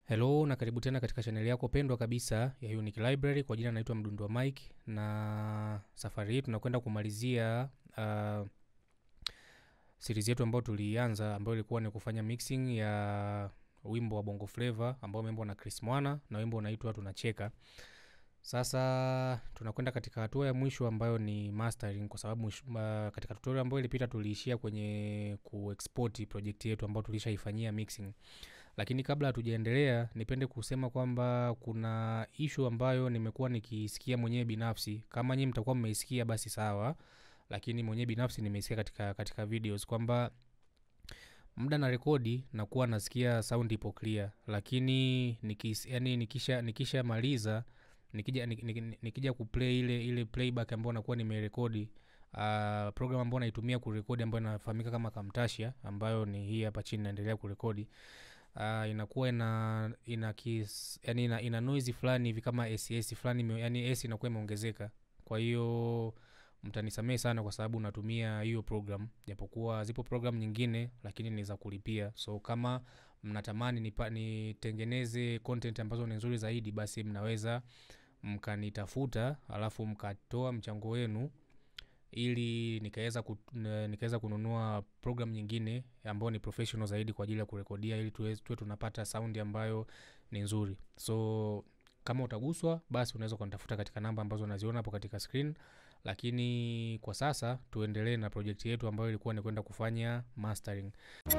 Hello na karibu tena katika chaneli yako pendwa kabisa ya Unique Library. Kwa jina naitwa Mdundo wa Mike, na safari hii tunakwenda kumalizia uh, series yetu ambayo tulianza, ambayo ilikuwa ni kufanya mixing ya wimbo wa Bongo Flava ambao umeimbwa na Chris Mwana na wimbo unaitwa Tunacheka. Sasa tunakwenda katika hatua ya mwisho ambayo ni mastering, kwa sababu mwisho- ma- katika tutorial ambayo ilipita tuliishia kwenye kuexport project yetu ambayo tulishaifanyia mixing lakini kabla hatujaendelea nipende kusema kwamba kuna ishu ambayo nimekuwa nikisikia mwenyewe binafsi kama nyinyi mtakuwa mmeisikia basi sawa lakini mwenyewe binafsi nimeisikia katika, katika videos kwamba muda na rekodi nakuwa nasikia sound ipo clear lakini nikis, yani nikisha nikisha maliza nikija, nik- nik- nikija kuplay ile ile playback ambayo nakuwa nimerekodi uh, program ambayo naitumia kurekodi ambayo inafahamika kama Camtasia ambayo ni hii hapa chini naendelea kurekodi uh, inakuwa ina ina kis, yani ina, ina noise fulani hivi kama ss fulani ime- yani s inakuwa imeongezeka kwa hiyo mtanisamehe sana kwa sababu natumia hiyo program japokuwa zipo program nyingine lakini ni za kulipia so kama mnatamani nipa- nitengeneze content ambazo ni nzuri zaidi basi mnaweza mkanitafuta alafu mkatoa mchango wenu ili nikaweza ku, n- nikaweza kununua program nyingine ambayo ni professional zaidi kwa ajili ya kurekodia ili tuwe, tuwe tunapata saundi ambayo ni nzuri so kama utaguswa basi unaweza ukanitafuta katika namba ambazo unaziona hapo katika screen lakini kwa sasa tuendelee na project yetu ambayo ilikuwa ni kwenda kufanya mastering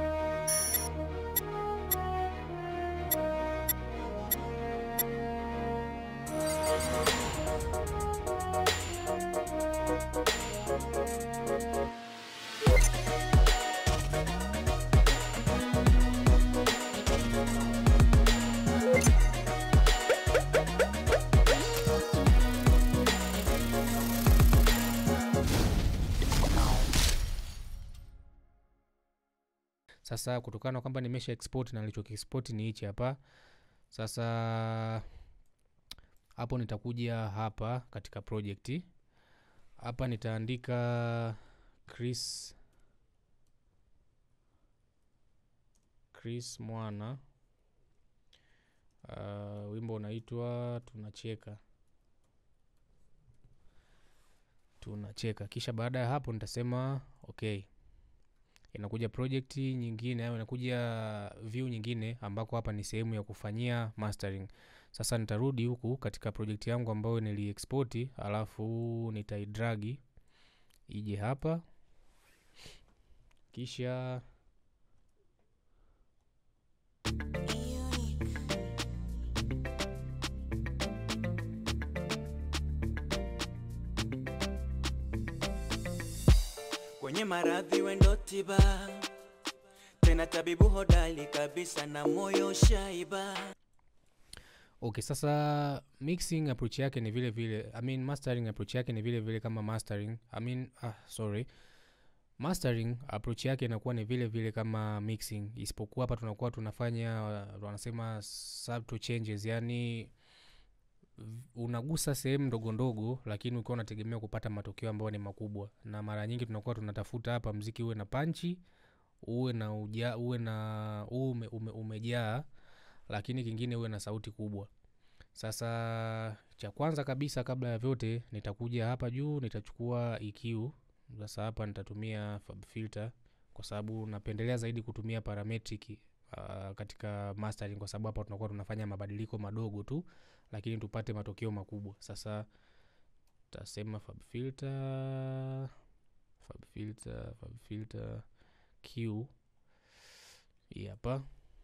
sasa kutokana na kwamba nimesha export na nilichokiexport ni hichi hapa sasa hapo nitakuja hapa katika project hapa nitaandika chris chris mwana uh, wimbo unaitwa tunacheka tunacheka kisha baada ya hapo nitasema okay inakuja project nyingine au inakuja view nyingine ambako hapa ni sehemu ya kufanyia mastering sasa nitarudi huku katika project yangu ambayo niliexport alafu nitaidragi ije hapa kisha kwenye maradhi wendo tiba tena tabibu hodali kabisa na moyo shaiba okay sasa mixing approach yake ni vile vile I mean mastering approach yake ni vile vile kama mastering I mean, ah, sorry mastering approach yake inakuwa ni vile vile kama mixing isipokuwa hapa tunakuwa tunafanya uh, wanasema subtle changes yani v- unagusa sehemu ndogo ndogo lakini ukiwa unategemea kupata matokeo ambayo ni makubwa na mara nyingi tunakuwa tunatafuta hapa mziki uwe na panchi uwe na uja, uwe na uwe ume, ume, umejaa lakini kingine uwe na sauti kubwa sasa cha kwanza kabisa kabla ya vyote nitakuja hapa juu nitachukua EQ sasa hapa nitatumia Fab filter kwa sababu napendelea zaidi kutumia parametric uh, katika mastering kwa sababu hapa tunakuwa tunafanya mabadiliko madogo tu lakini tupate matokeo makubwa sasa tasema Fab filter Fab filter Fab filter Q hii hapa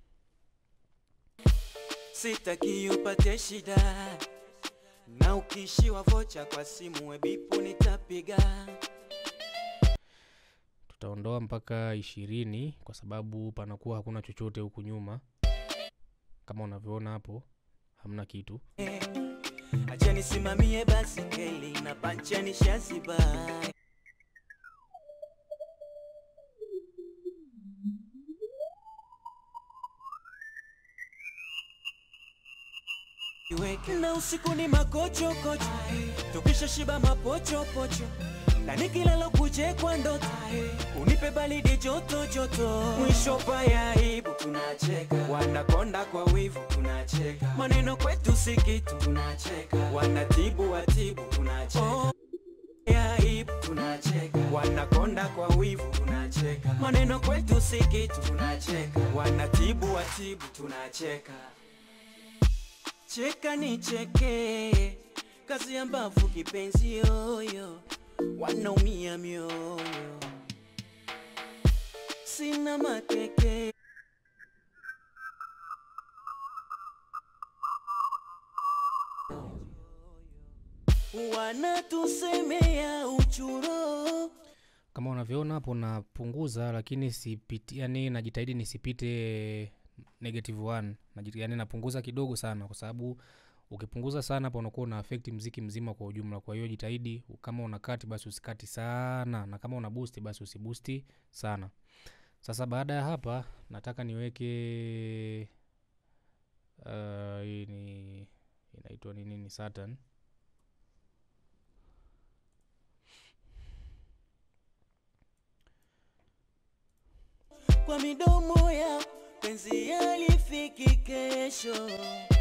sitaki upate shida na ukishiwa vocha kwa simu webipu nitapiga tutaondoa mpaka ishirini kwa sababu panakuwa hakuna chochote huku nyuma kama unavyoona hapo hamna kitu acha nisimamie basi keli na pancheni shaziba Iweke. na usiku ni makochokocho tukisha shiba mapochopocho na nikilala kuje kwa ndoto unipe balidi joto joto mwisho paya aibu tunacheka wanakonda kwa wivu tunacheka maneno kwetu si kitu tunacheka wanatibu watibu tunacheka oh. ya aibu tunacheka wanakonda kwa wivu tunacheka maneno kwetu si kitu tunacheka wanatibu watibu tunacheka cheka ni cheke kazi ya mbavu kipenzi yoyo wanaumia mioyo sina makeke wanatusemea uchuro kama unavyoona hapo napunguza lakini sipiti yani najitahidi nisipite negative one Najit- yani napunguza kidogo sana kwa sababu ukipunguza sana hapo unakuwa una affect mziki mzima kwa ujumla kwa hiyo jitahidi kama una kati basi usikati sana na kama una boost basi usibusti sana sasa baada ya hapa nataka niweke uh, hii ni inaitwa ni nini Saturn kwa midomo ya penzi yalifiki kesho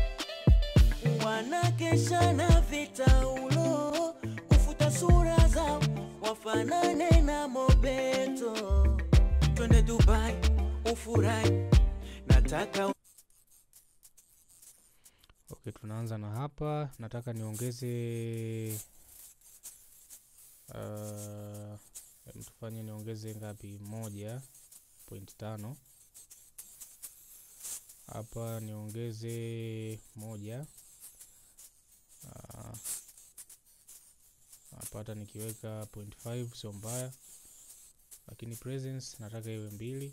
wanakesha na vitaulo kufuta sura zao wafanane na mobeto twende dubai ufurahi nataka okay tunaanza na hapa nataka niongeze uh, em, tufanye niongeze ngapi moja point tano hapa niongeze moja Ah, hapa hata nikiweka point five sio mbaya lakini presence nataka iwe mbili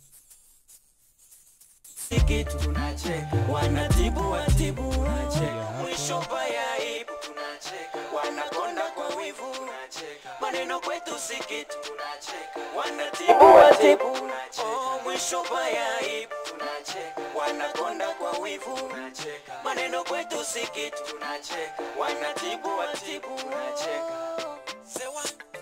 kitu tunacheka wanatibu watibu Kuja tunacheka hapa. mwisho baya aibu tunacheka wanakonda kwa wivu tunacheka maneno kwetu si kitu tunacheka wanatibu watibu tunacheka oh, mwisho baya aibu tunacheka wanakonda kwa wivu tunacheka maneno kwetu si kitu tunacheka wanatibu watibu tunacheka Sewa.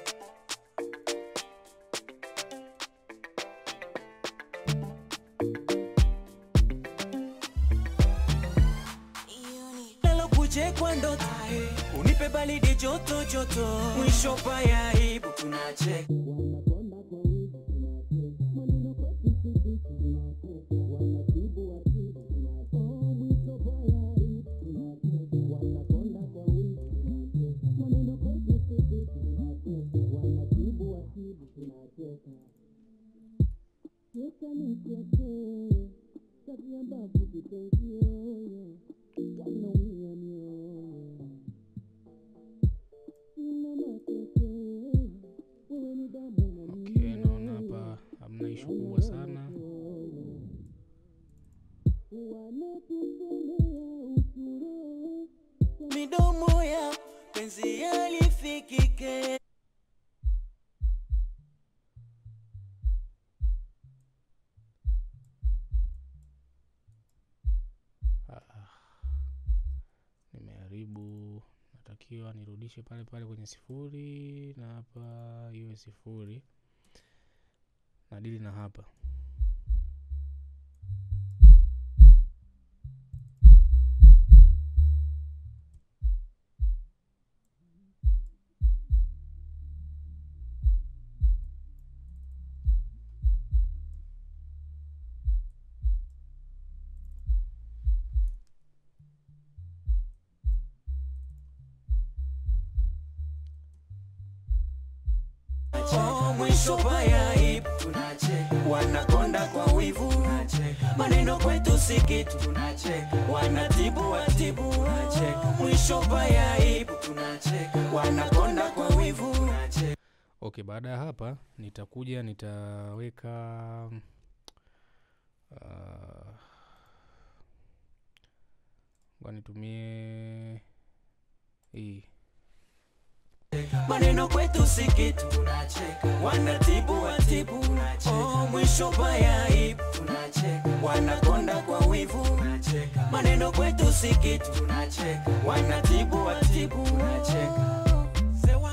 Nalo kuje kwa ndoto unipe baridi joto joto mwisho paya aibu tunacheka okay naona hapa hamna ishu kubwa sana midomo ya penzi yalifikike Ah, nimeharibu natakiwa nirudishe pale pale kwenye sifuri na hapa iwe sifuri nadili na hapa Oh, mwisho paya aibu tunacheka wanakonda kwa wivu tunacheka maneno kwetu si kitu tunacheka wanatibu watibu tunacheka mwisho paya aibu tunacheka wanakonda kwa wivu tunacheka okay baada ya hapa nitakuja nitaweka uh, ngoja nitumie hii maneno kwetu si kitu tunacheka wanatibu watibu tunacheka oh, mwisho paya aibu tunacheka wanakonda kwa wivu tunacheka maneno kwetu si kitu tunacheka wanatibu watibu tunacheka Sewa.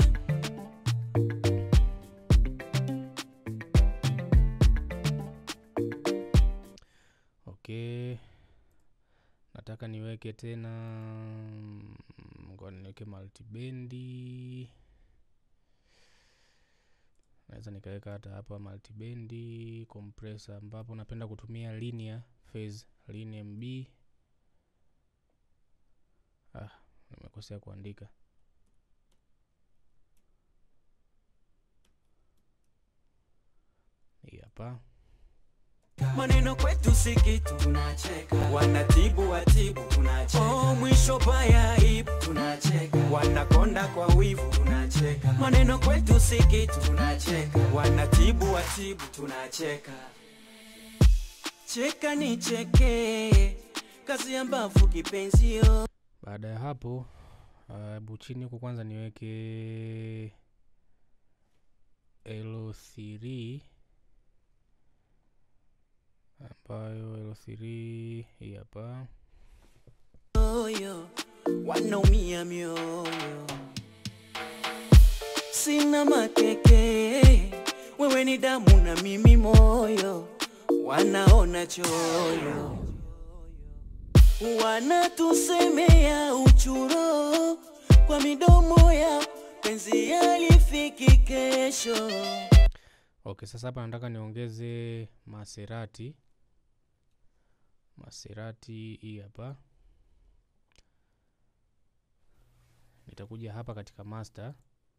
nataka niweke tena mm, ngoja niweke multibendi naweza nikaweka hata hapa multibendi compressor ambapo napenda kutumia linear phase linear mb ah nimekosea kuandika hii hapa maneno kwetu si kitu tunacheka wanatibu watibu tunacheka oh, mwisho baya ibu tunacheka wanakonda kwa wivu tunacheka maneno kwetu si kitu tunacheka wanatibu watibu tunacheka cheka ni cheke kazi ya mbavu kipenzio baada ya hapo hebu chini huku kwanza niweke L3 ambayo L3 hii hapa moyo wanaumia mioyo sina makeke wewe ni damu na mimi moyo wanaona choyo wanatusemea uchuro kwa midomo ya penzi yalifiki kesho okay sasa hapa nataka niongeze maserati maserati hii hapa nitakuja hapa katika master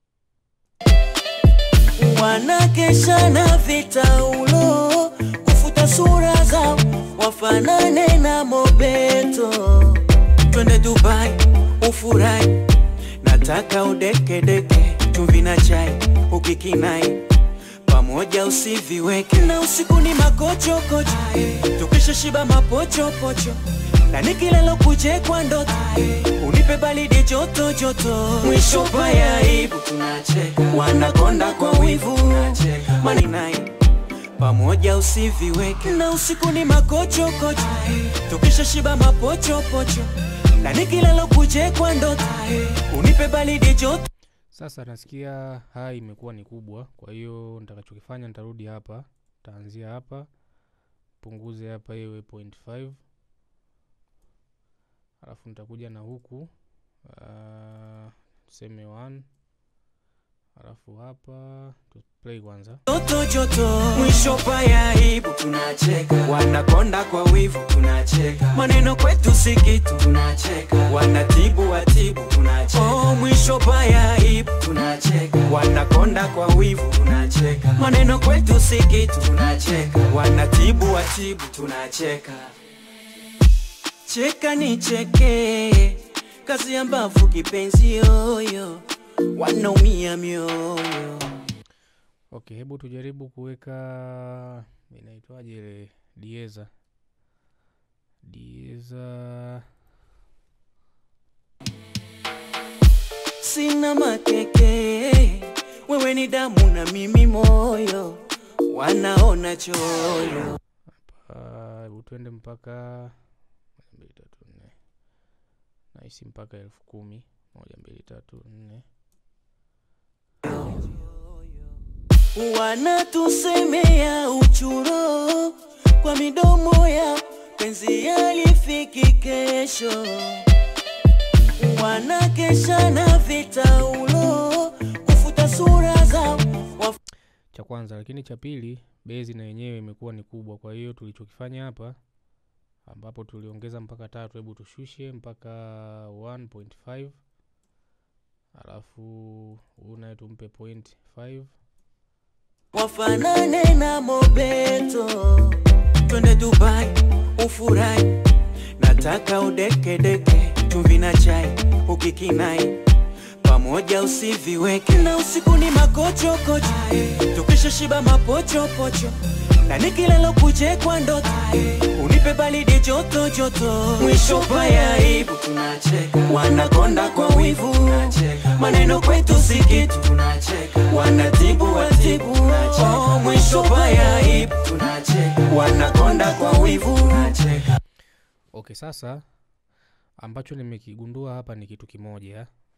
wanakesha na vitaulo kufuta sura zao wafanane na mobeto twende dubai ufurahi nataka udekedeke chumvi na chai ukikinai pamoja usiviweke na usiku ni makochokocho tukisha shiba mapochopocho na nikilalo kuje kwa ndoto unipe balidi joto joto mwisho baya aibu tunacheka wanakonda kwa wivu maninai pamoja usiviweke na usiku ni makochokocho tukisha shiba mapochopocho na nikilalo kuje kwa ndoto unipe balidi joto sasa nasikia hai imekuwa ni kubwa kwa hiyo nitakachokifanya nitarudi hapa taanzia hapa punguze hapa iwe 0.5 alafu nitakuja na huku uh, tuseme 1 alafu hapa tu play kwanza joto joto mwisho baya aibu tunacheka wanakonda kwa wivu tunacheka maneno kwetu si kitu tunacheka wanatibu watibu tunacheka oh, mwisho baya aibu tunacheka wanakonda kwa wivu tunacheka maneno kwetu si kitu tunacheka wanatibu watibu tunacheka cheka ni cheke kazi ya mbavu kipenzi yoyo wanaumia mioyo okay hebu tujaribu kuweka inaitwaje ile dieza dieza sina makeke wewe ni damu na mimi moyo wanaona choyo hapa hebu tuende mpaka moja mbili tatu nne nahisi mpaka elfu kumi moja mbili tatu nne wanatusemea uchuro kwa midomo ya penzi yalifiki kesho wanakesha na vitaulo kufuta sura zao waf- cha kwanza lakini cha pili bezi na yenyewe imekuwa ni kubwa kwa hiyo tulichokifanya hapa ambapo tuliongeza mpaka tatu hebu tushushe mpaka 1.5 alafu huu naye tumpe point 5 wafanane na mobeto twende dubai ufurahi nataka udekedeke chumvi na chai ukikinai pamoja usiviweke na usiku ni makochokocho tukisha shiba mapochopocho na nikilalo kuje kwa ndoto unipe balidi joto joto mwisho baya aibu tunacheka wanakonda kwa wivu maneno kwetu si kitu wanatibu watibu oh, mwisho baya aibu wanakonda kwa wivu okay sasa ambacho nimekigundua hapa ni kitu kimoja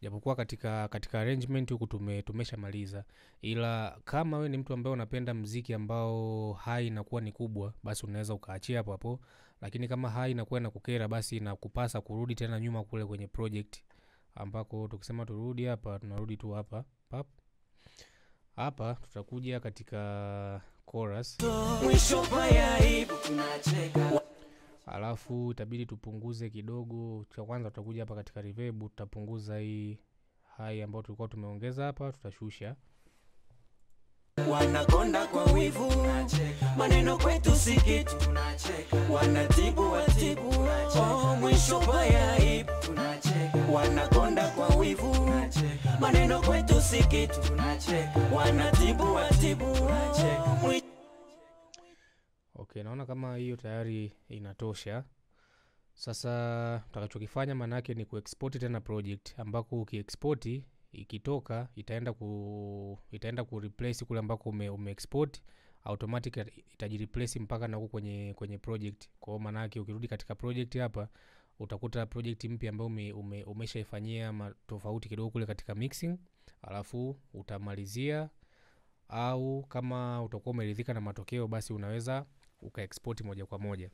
japokuwa katika katika arrangement huku tume, tumeshamaliza ila kama we ni mtu ambaye unapenda mziki ambao hai inakuwa ni kubwa basi unaweza ukaachia hapo hapo lakini kama hai inakuwa inakukera basi inakupasa kurudi tena nyuma kule kwenye project ambako tukisema turudi hapa tunarudi tu hapa pap hapa tutakuja katika chorus mwisho paya aibu tunacheka alafu itabidi tupunguze kidogo cha kwanza tutakuja hapa katika reverb tutapunguza hii hai ambayo tulikuwa tumeongeza hapa tutashusha wanakonda kwa wivu maneno kwetu si kitu wanatibu watibu oh, mwisho paya aibu wanakonda kwa wivu maneno kwetu si kitu wanatibu watibu oh, mwisho okay naona kama hiyo tayari inatosha sasa tutakachokifanya maana yake ni kuexport tena project ambako ukiexport ikitoka itaenda ku itaenda ku replace kule ambako ume, umeexport automatic itajireplace mpaka na huko kwenye kwenye project kwa hiyo maana yake ukirudi katika project hapa utakuta project mpya ambayo ume, ume, umeshaifanyia ma- tofauti kidogo kule katika mixing alafu utamalizia au kama utakuwa umeridhika na matokeo basi unaweza ukaexport moja kwa moja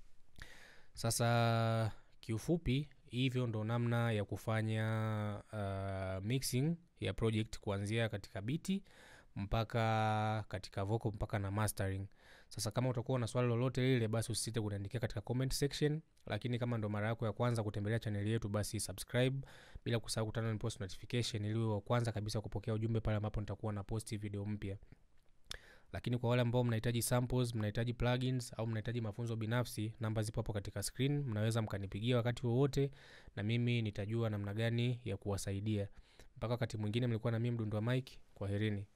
sasa kiufupi hivyo ndo namna ya kufanya uh, mixing ya project kuanzia katika biti mpaka katika vocal mpaka na mastering sasa kama utakuwa na swali lolote lile basi usisite kuniandikia katika comment section lakini kama ndo mara yako ya kwanza kutembelea chaneli yetu basi subscribe bila kusahau kutana na post notification ili uwe wa kwanza kabisa kupokea ujumbe pale ambapo nitakuwa na posti video mpya lakini kwa wale ambao mnahitaji samples mnahitaji plugins au mnahitaji mafunzo binafsi namba zipo hapo katika screen mnaweza mkanipigia wakati wowote na mimi nitajua namna gani ya kuwasaidia mpaka wakati mwingine mlikuwa na mimi mdundo wa mike kwaherini